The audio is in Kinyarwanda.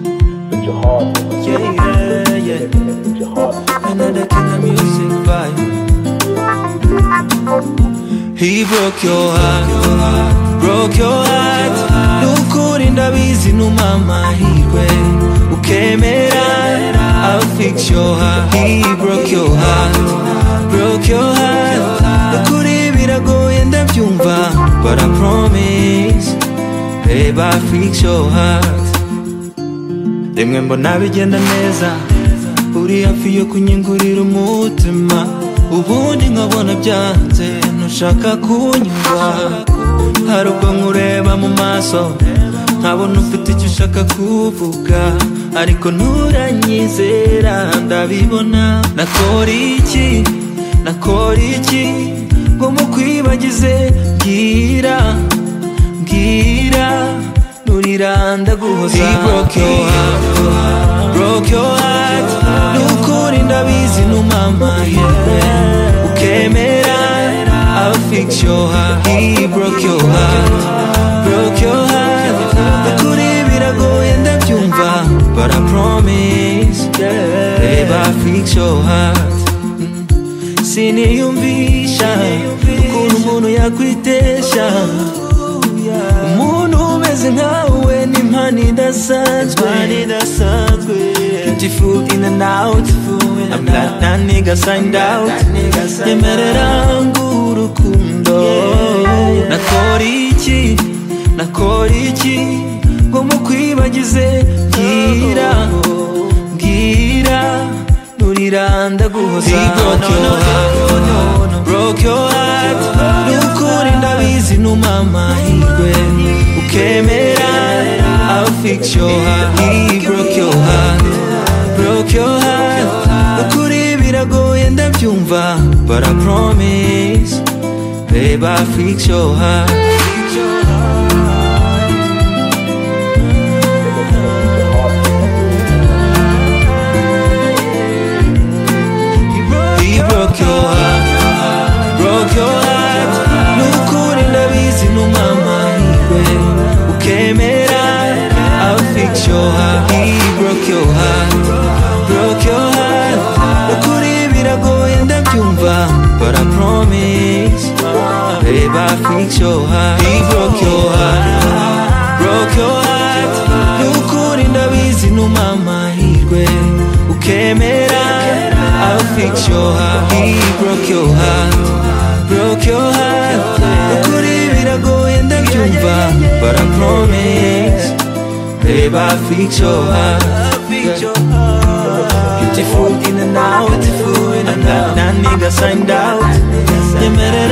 your heart. Yeah, yeah, yeah. With your heart. Another killer music vibe. He broke your heart, broke your heart. N'ukuri ndabizi ni umamahirwe ukemera. I'll fix your heart. He broke your heart, broke your heart. N'ukuri biragoye ndabyumva, but I promise, babe I'll fix your heart. rimwe mbona bigenda neza uri hafi yo kunyungurira umutima ubundi nkabona byanze ntushaka kunyumva hari ubwo nkureba mu maso nkabona ufite icyo ushaka kuvuga ariko nturanyizera ndabibona nakora iki nakora iki ngo mukwibagize bwira mbwira nuriranda guhoza He broke your heart Broke your heart Nukuri ndabizi numama yewe Ukemera I'll fix your heart He broke your heart Broke your heart Nukuri biragoye ndabyumva But I promise Babe I'll fix your heart Siniyumvisha Ukuntu umuntu yakwitesha umuntu umeze nkawe ni impano idasanzwe beautiful in and out i'm not that nigga signed out nyemerera ngurukundo nakora iki nakora iki ngo mukwibagize bwira bwira nuriranda guhoza broke your heart n'ukuri ndabizi numamahirwe ukemera I'll fix your heart he broke your heart broke your heart ukuri biragoye ndabyumva but I promise babe I'll fix your heart He broke your heart, broke your heart. Nukuri ndabizi numamahirwe ukemera. I'll fix your heart. He broke your heart, broke your heart. Nukuri biragoye ndabyumva, but I promise, babe I'll fix your heart. He broke your heart, broke your heart. Nukuri ndabizi numamahirwe ukemera. I'll fix your heart. He broke your heart, broke your heart. Ukuri biragoye ndabyumva, but I promise, babe I'll fix your heart. Beautiful in and out, I'm not that nigga signed out. Nyemere